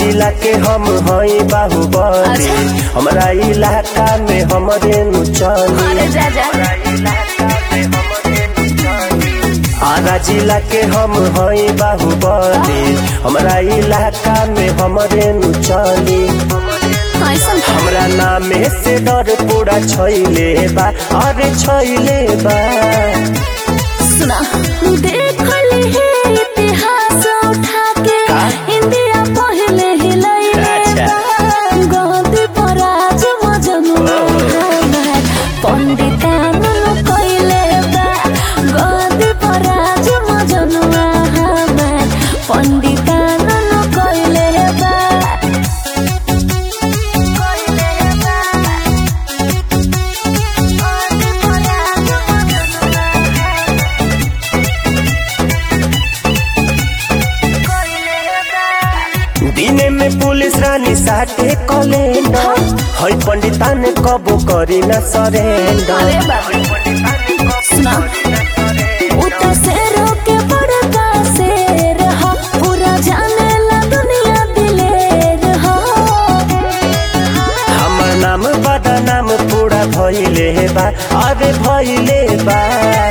जिला के हम हई बाहुबली हमरा इलाका में हमरे नु चली अरे जा जा आरा जिला के हम हई बाहुबली हमरा इलाका में हमरे नु चली ऐसन हमरा नामे से डर पूरा छैले बा अरे छैले बा सुना देखल है इतिहास उठा के का? इंडिया पहले ही लइले अच्छा। गद्दी पर आज मजनुआ हमार पंडितान कइले बा गद्दी पर आज मजनुआ हमार पंडितान कइले बा कइले बा गद्दी पर आज मजनुआ दिने में पुलिस रानी साटे कलेंडर हई पंडिता ने कबो करी न सरेंडर अरे बाबा सुना उता शेरों के बड़का शेर हो पूरा जाने ला दुनिया दिलेर हो हमर नाम बड़ा नाम पूरा भइले बा अरे भइले बा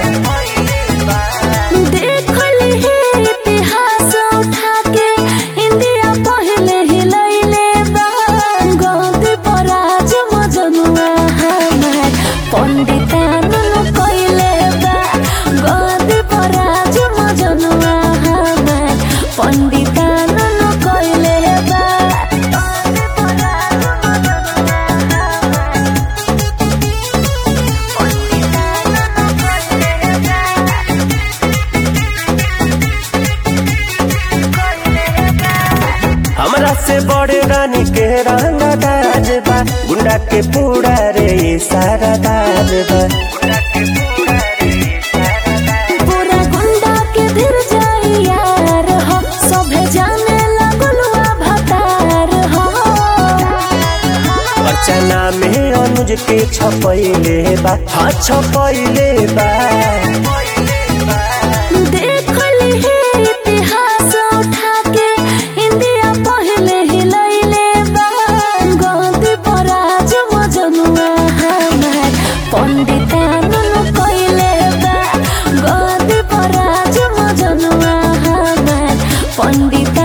देखल है इतिहास उठा के इंडिया पहले ही लइले बा गद्दी पर आज मजनुआ हमार पंडितान कइले बा गद्दी पर आज मजनुआ हमार पंडितान कइले बा गद्दी पर आज मजनुआ हमार हमरा से बड़े रानी के रंगा दाज बा गुंडा के पूरा रे सारा दाज बा पूरा गुंडा के दिल जाई यार हो सभे जाने लगलुआ भतार हो अर्चना में अनुज के छपैले बा हाँ छपैले बा देखल है इतिहास उठा के इंडिया पहले ही लइले बा गद्दी पर आज मजनुआ हमार पंडितान कइले बा गद्दी पर आज मजनुआ हमार पंडित